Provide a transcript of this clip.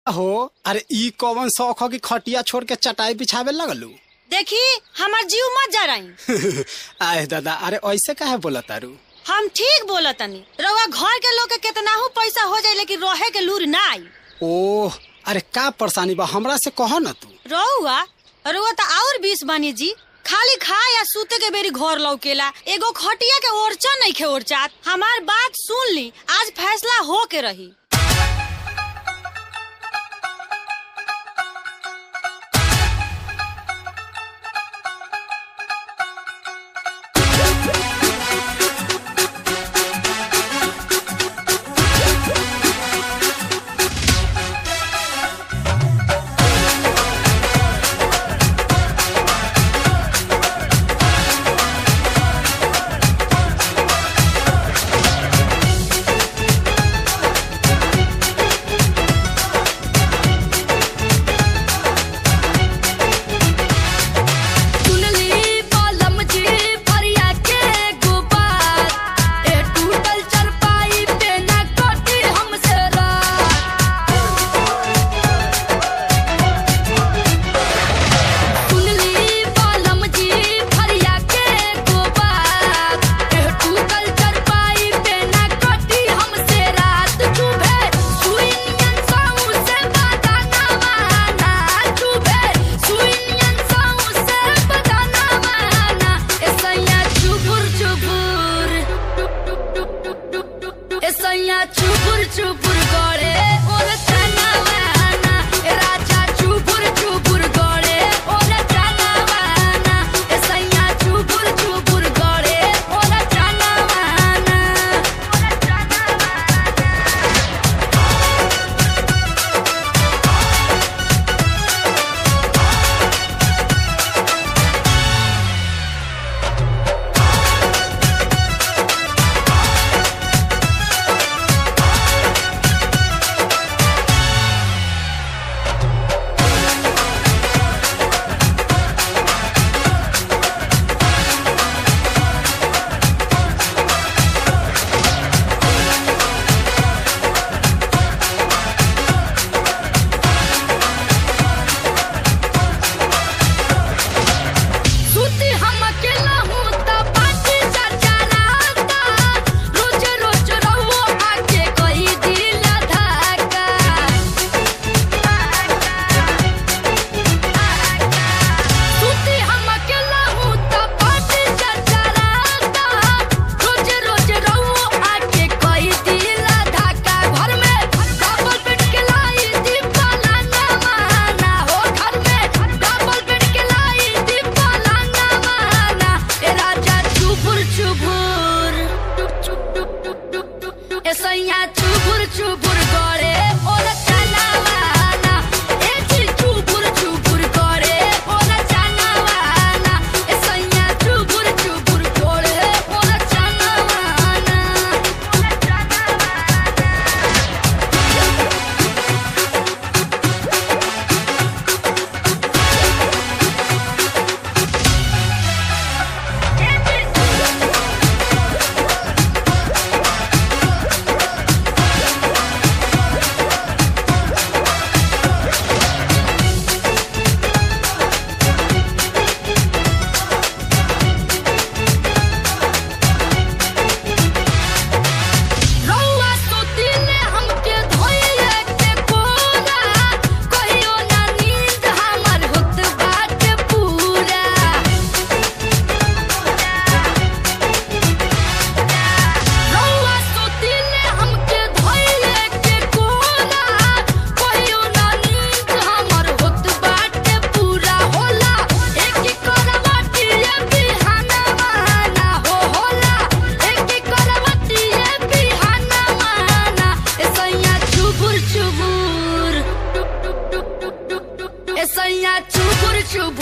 हो अरे ई कौन शौक हो कि खटिया छोड़ के चटाई बिछावे लगलू देखी हमार जीव मत जा रही आए दादा अरे ऐसे काहे बोला तारू हम ठीक बोला तनी रउआ घर के लोग के केतनाहू पैसा हो जाए लेकिन रहे के लूर ना आई ओह अरे का परेशानी बा हमरा से कहो ना तू रहुआ रउआ तो और बीस बानी जी खाली खा या सूते के बेरी घर लौकेला एगो खटिया के ओरचा नहीं खे ओरचात हमार बात सुन ली आज फैसला हो के रही सुनली बालम जी फरिया के गुबार ए टूटल चरपाई पे न कटी हमसे रात सुनली बालम जी फरिया के गुबार ए टूटल चरपाई पे न कटी हमसे रात चुभे सुइनियन साऊ से बदाना माना चुभे सुइनियन साऊ से बदाना माना ऐसैया चुबुर चुबुर ऐसैया चुबुर चुबुर गड़े ओर तना माना ए राजा चुबुर चुबुर गड़े ओर तना माना ऐसैया चुबुर चुबुर गड़े ओर तना माना ओर तना माना सुती हम अकेला हूँ त पाटी चरचराता रोज रोज रहो आके कही दिल धक्का सुती हम अकेला हूँ त पाटी चरचराता रोज रोज रहो आके कही दिल धक्का घर में डबल बेड के लाई दीपाला ना माना हो घर में डबल बेड के लाई दीपाला ना माना ए राजा चुबुर चुबुर ए सैया चुबुर चुबुर गड़े ओर चना माना ए जी चुबुर चुबुर गड़े ओर चना माना ए सैया चुबुर चुबुर गड़े ओर चना माना ओर चना माना रउआ सुतिले हमके धोइले के कोरा कहियो ना नींद हमर होत बाटे पूरा रउआ सुतिले हमके धोइले के कोरा कहियो ना नींद हमर होत बाटे पूरा होला एक करवटी बिहाना माना हो होला एक करवटी बिहाना माना ऐसैया चुबुर चुबुर ऐसैया चुबुर चुबुर